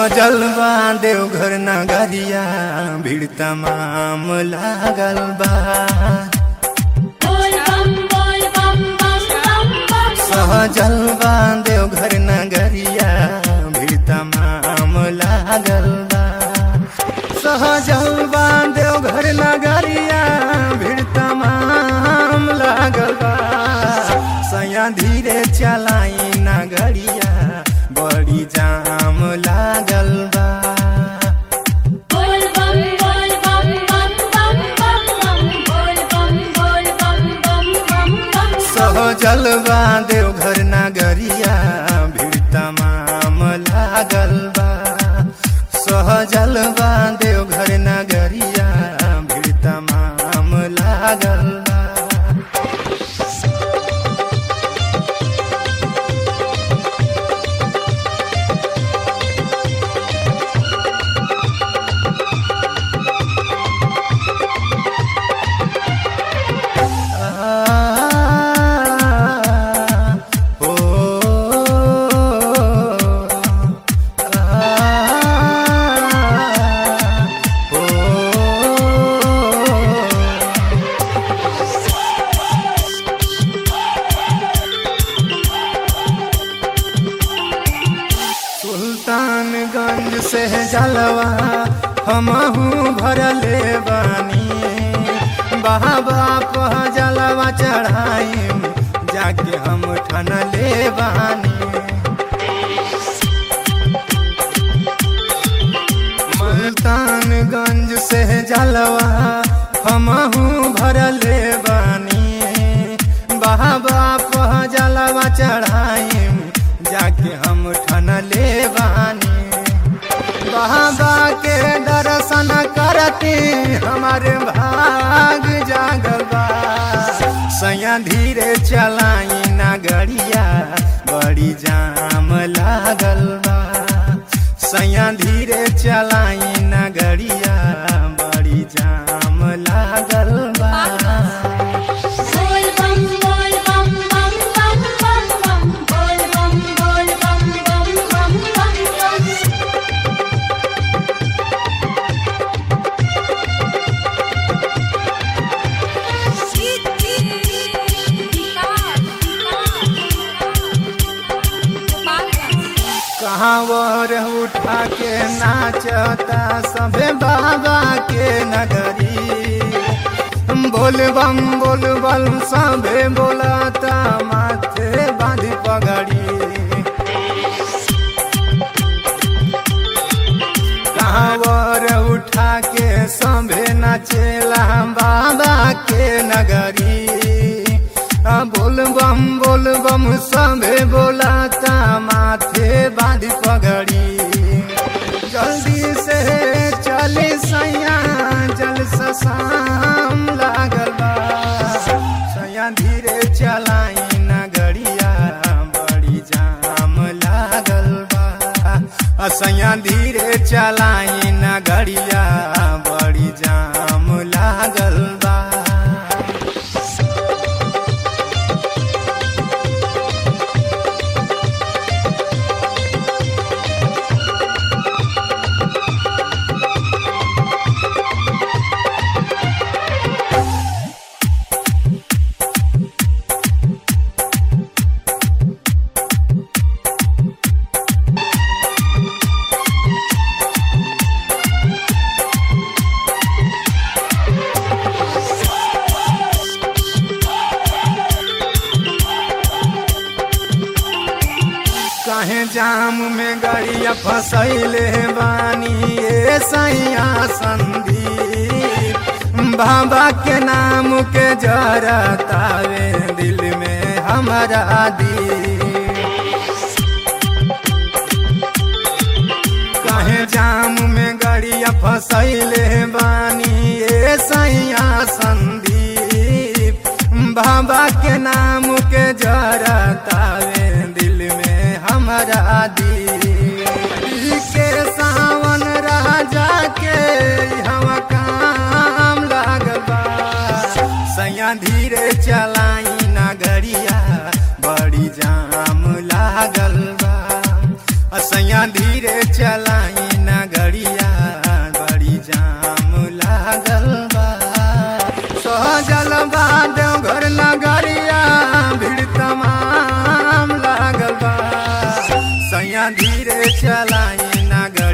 सहजल बा देवघर नगरिया भीड़ तमाम लागल बा बोल बम बोल बम बम बम बम सहजल बा देवघर नगरिया भीड़ तमाम लागल बा सहजल बा देवघर नगरिया भीड़ तमाम लागल बा सया धीरे चलाई नगरिया बड़ी जाम लागल बा बोल बम बोल बम बम बम बम बम बोल बम बोल बम बम बम बम सहजल बा देवघर नगरिया भीड़ तमाम लागल बा सहजल बा देवघर नगरिया भीड़ तमाम लागल बा ओ सुल्तानगंज से जलवा हमहू भरले बानी बाबा पह जलवा चढ़ाई जाके हम ठनले बानी मुल्तानगंज से जलवा हमहू भरले बानी बाबा पह जलवा चढ़ाई जाके हम ठनले बानी बाबा के दर्शन करती हमारे भाग जागल बा सैया धीरे चलाई नगरिया बड़ी जाम लागल बा सैया धीरे चलाई नगरिया बड़ी जाम लागल बा बोल बम बोल बम बम बम बम बम बोल बम बोल बम बम बम बम बम कहावर उठा के नाचता सबे बाबा के नगरी बोल बम बोल बम सबे बोलाता माथे बांधी पगड़ी कहावर उठा के सबे नाचेला बाबा के नगरी आ बोल बम बोल बम सबे बोलाता माथे बांधी पगड़ी जल्दी से चली सैया जल शाम लागल बा सैया धीरे चलाई नगरिया बड़ी जाम लागल बा आ सैया धीरे चलाई नगरिया बड़ी जाम लागल बा काहे जाम में गाड़िया फसैले बानी ए सैया संदीप बाबा के नाम के जरतावे दिल में हमारा दी काहे जाम में गाड़िया फसैले बानी ए सैया संदीप बाबा के नाम के जरतावे दिल में हमारा दी के सावन राजा के हम काम लागल बा सैया धीरे चलाई नगरिया बड़ी जाम लागल बा असैया धीरे चलाई चलाई ना गड़िया